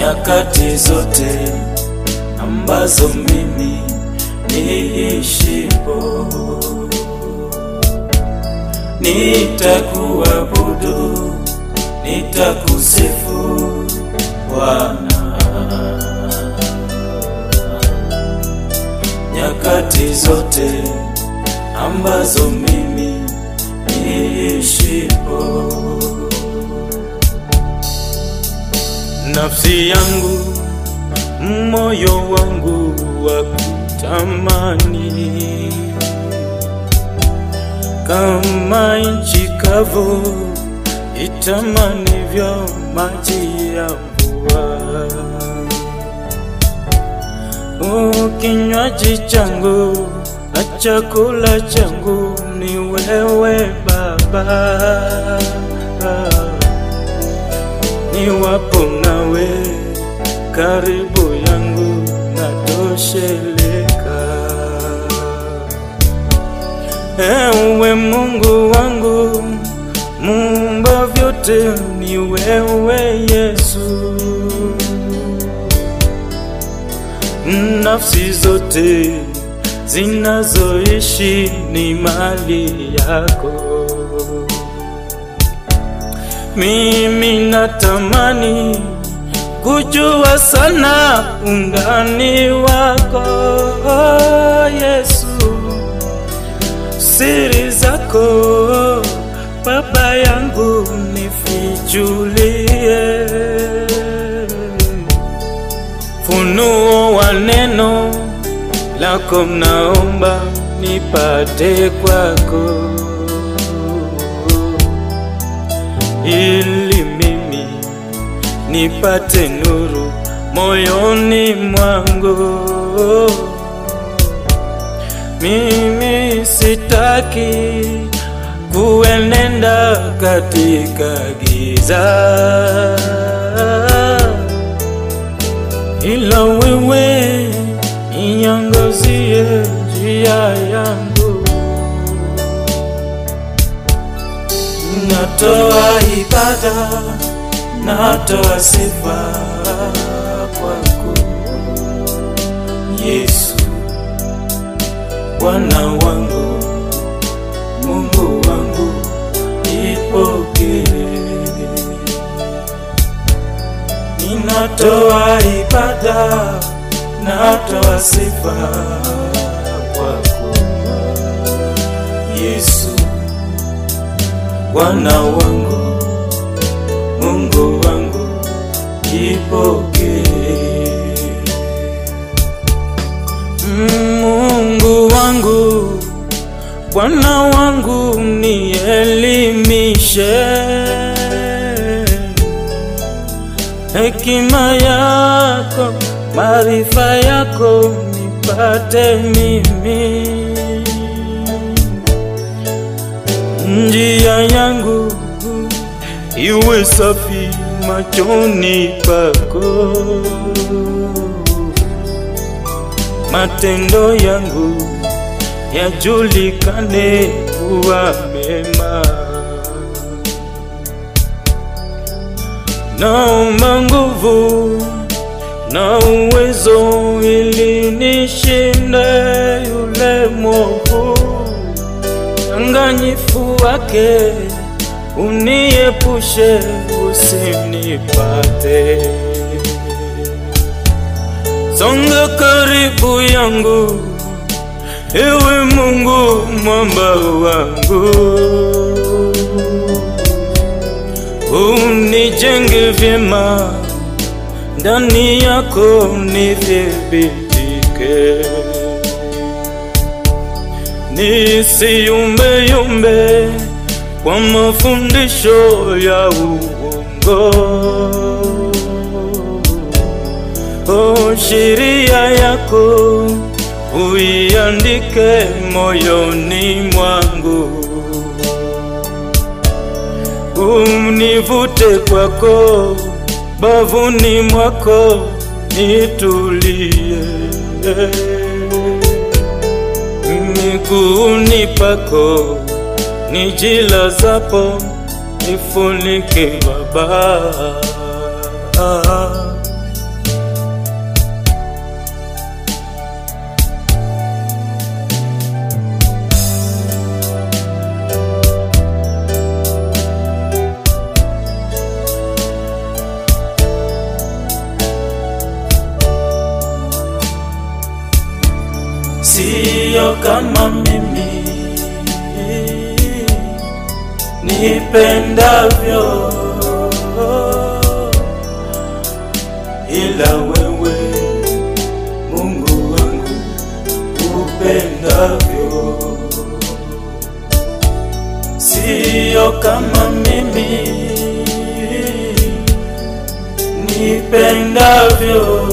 nyakati zote ambazo mimi niishipo, nitakuabudu, nitakusifu Bwana nyakati zote ambazo mimi niishipo. Nafsi yangu, moyo wangu wa kutamani kama nchi kavu itamanivyo maji ya mvua. Kinywaji changu na chakula changu ni wewe Baba, niwapo nawe karibu yangu natosheleka. Ewe Mungu wangu, muumba vyote ni wewe Yesu. Nafsi zote zinazoishi ni mali yako. Mimi natamani kujua sana undani wako Yesu, siri zako Baba yangu nifichulie, funuo wa neno lako mnaomba nipate kwako, ili mimi nipate nuru moyoni mwangu. Mimi sitaki kuenenda katika giza, ila wewe niangazie njia yangu. Natoa ibada, natoa sifa kwako Yesu, Bwana wangu, Mungu wangu, ipokee. Ninatoa ibada, natoa sifa kwako Yesu, Bwana wangu, Mungu wangu, ipokee. Mungu wangu, Bwana wangu, nielimishe hekima yako, maarifa yako nipate mimi, njia yangu iwe safi machoni pako, matendo yangu yajulikane kuwa mema. Naomba nguvu na uwezo ili nishinde yule mwovu, danganyifu wake uniepushe, usinipate. Songa karibu yangu, ewe Mungu mwamba wangu unijenge vyema ndani yako nithibitike, nisiyumbeyumbe kwa mafundisho ya uongo. O, sheria yako uiandike moyoni mwangu univute kwako, bavuni mwako nitulie, miguuni pako nijilazapo, nifunike Baba, siyo kama mimi nipendavyo, ila wewe Mungu wangu upendavyo, siyo kama mimi nipendavyo,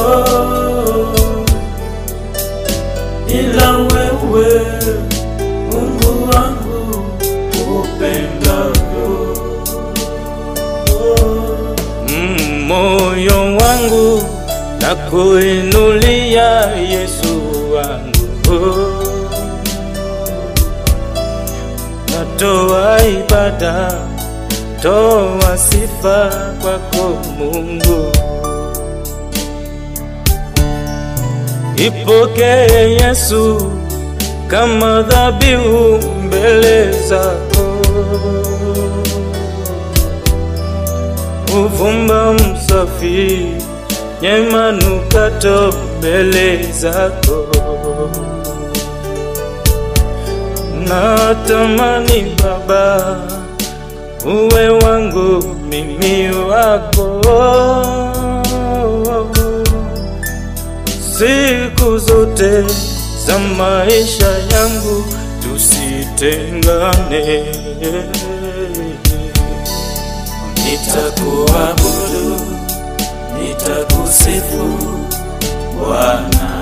ila wewe Mungu wangu upendavyo. Mm, moyo wangu na kuinulia Yesu wangu, natoa ibada, toa sifa kwako Mungu, ipokee Yesu kama dhabihu mbele zako, uvumba msafi nye manukato mbele zako. Natamani Baba uwe wangu mimi wako, siku zote za maisha yangu tusitengane. Nitakuabudu, nitakusifu Bwana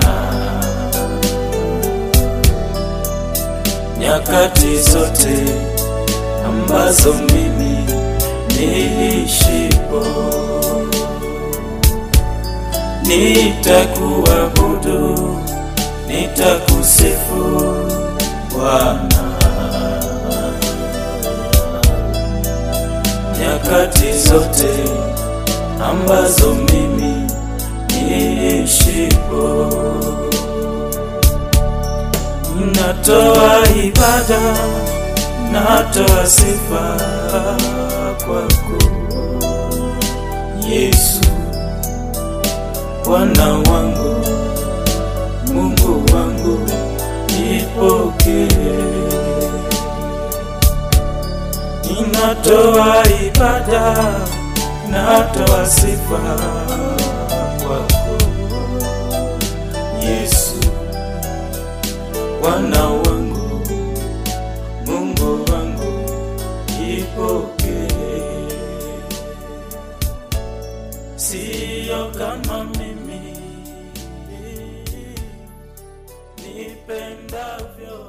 nyakati zote ambazo mimi niishipo, nitakuabudu, nitakusifu Bwana nyakati zote ambazo mimi niishipo, natoa ibada, natoa sifa kwako Yesu, Bwana wangu, Mungu wangu, nipokee Ninatoa ibada, natoa sifa kwako Yesu, Bwana wangu, Mungu wangu, ipokee. Siyo kama mimi nipendavyo